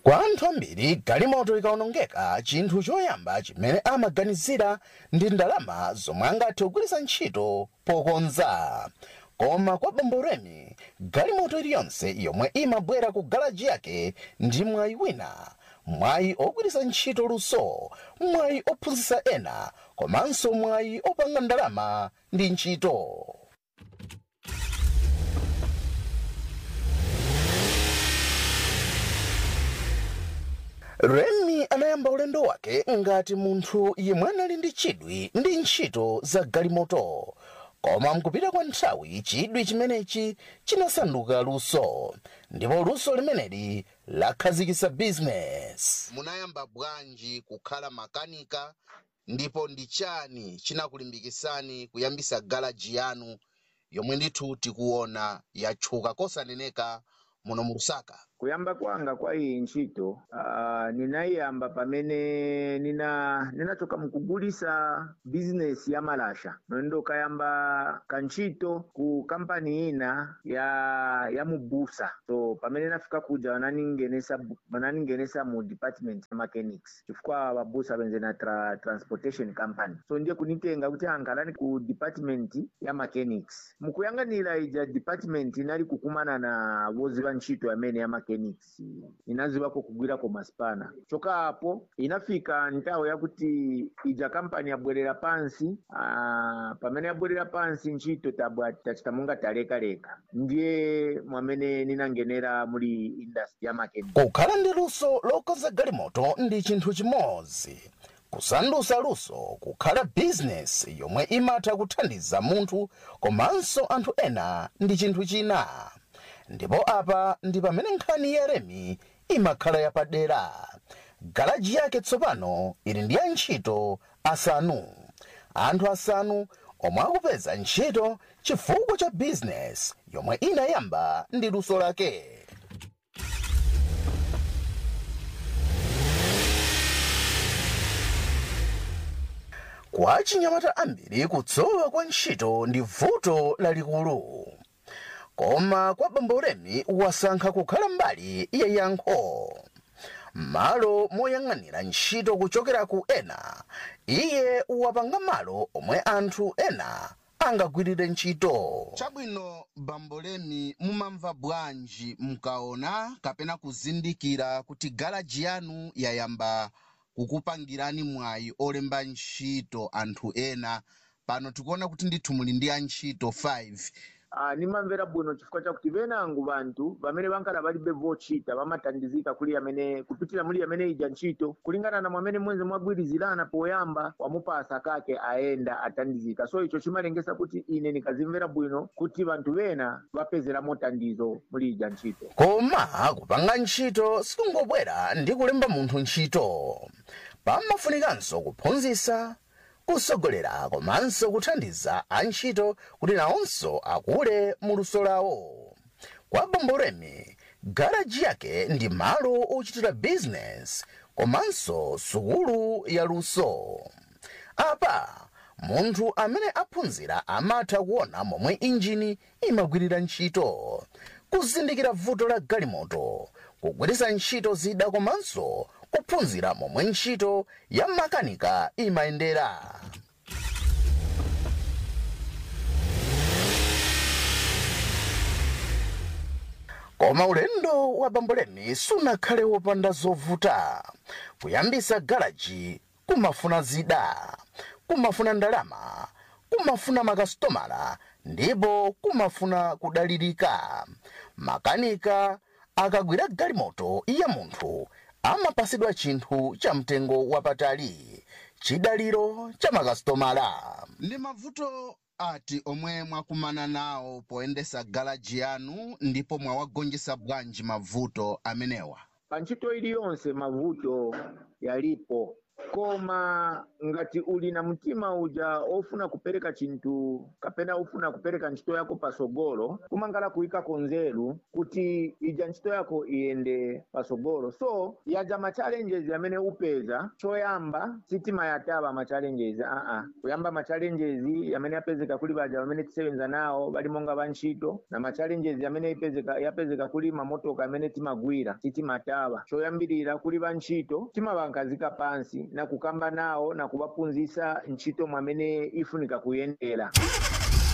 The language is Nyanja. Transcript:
kwa anthu ambiri galimoto ikaonongeka chinthu choyamba chimene amaganizira ndi ndalama zomwe angathe kugwiritsa ntchito pokonza koma kwa bambo remi galimoto iliyonse yomwe imabwera ku galaji yake ndi mwayi wina mwayi ogwiritsa ntchito luso mwayi ophunzitsa ena komanso mwayi opanga ndalama ndi ntchito remi anayamba ulendo wake ngati munthu yemwe anali ndi chidwi ndi ntchito za galimoto koma mkupita kwa nthawi chidwi chimenechi chinasanduka luso ndipo luso limeneli lakhazikitsa bizinesi munayamba bwanji kukhala makanika ndipo ndi chani chinakulimbikitsani kuyambisa galaji yanu yomwe ndithu tikuona yatchuka kosaneneka muno mu lusaka kuyamba kwanga kwa iyi ntchito uh, ninayiyamba pamene nina ninachoka mukugulisa bizinesi ya malasha nendo kayamba kantchito ku kampani ina ya ya mubusa so pamene nafika kuja wananingenesa wananingenesa mu department ya mechanics chifukwa babusa benze na tra, transportation company so ndiye kunitenga kuti ankalani ku department ya mechanics mukuyang'anira ija department inali kukumana na woziva ntchito yamene ya mechanics inazivako kugwirako maspana choka apo inafika nthawi yakuti ija kampani yabwerera pansi aa, pamene yabwerera pansi ntchito tabwa tachita monga taleka-leka ndiye mwamene ninangenera muli industry ya mechanics kukhala ndi luso lokonza galimoto ndi chinthu chimodzi kusandutsa luso kukhala bizinesi yomwe imatha kuthandiza munthu komanso anthu ena ndi chinthu china ndipo apa ndi pamene nkhani ya remi imakhala yapadera galaji yake tsopano ili ndi antchito asanu anthu asanu omwe akupeza ntchito chifukwa cha bizinesi yomwe inayamba ndi luso lake kwa chinyamata ambiri kutsowa kwa ntchito ndi vuto lalikulu koma kwa bambo remi wasankha kukhala mbali ya yankho malo moyang'anira ntchito kuchokera ku ena iye wapanga malo omwe anthu ena angagwirire ntchito chabwino bambo remi mumamva bwanji mkaona kapena kuzindikira kuti galaji yanu yayamba kukupangirani mwayi olemba ntchito anthu ena pano tikuona kuti ndithu muli ndi antchito 5 uh, nimamvera bwino chifukwa chakuti venangu vanthu vamene vankala valibe vochita vamathandizika kuli amene kupitira muli amene ija ntchito kulingana na mwamene mwenze mwagwirizirana poyamba wamupasa kake aenda athandizika so icho chimalengesa kuti ine nikazimvera bwino kuti vanthu vena vapezeramo thandizo muli ija ntchito koma kupanga ntchito sikungobwera ndi kulemba munthu ntchito pamafunikanso kuphunzitsa kusogolera komanso kuthandiza antchito kuti nawonso akule mu luso lawo kwa bambo remi garaji yake ndi malo ochitira bizinesi komanso sukulu ya luso apa munthu amene aphunzira amatha kuona momwe injini imagwirira ntchito kuzindikira vuto la galimoto kugwiritsa ntchito zida komanso kuphunzira momwe ntchito ya makanika imayendera koma ulendo wa bambolemi sunakhale wopanda zovuta kuyambisa garaji kumafuna zida kumafuna ndalama kumafuna makasitomala ndipo kumafuna kudalirika makanika akagwira galimoto ya munthu amapasidwa chinthu cha mtengo wapatali chidaliro cha makasitomala ndi mavuto ati omwe mwakumana nawo poyendesa galaji yanu ndipo mwawagonjesa bwanji mavuto amenewa pa ntchito iliyonse mavuto yalipo koma ngati uli na mtima uja ofuna kupereka chinthu kapena ofuna kupereka ntchito yako pasogolo kumangala kuyikako nzeru kuti ija ntchito yako iyende pasogolo so yaja ma challenges amene upeza choyamba sitima yataba ma challenges aa kuyamba ma challenges amene yapezeka kuli baja amene tisebenza nawo bali monga bantchito na ma challenges amene yapezeka yapezeka kuli mamotoka amene timagwira sitimataba choyambirira kuli bantchito timabankazika pansi na kukamba nawo na kubaphunzisa ntchito mwamene ifunika kuyendera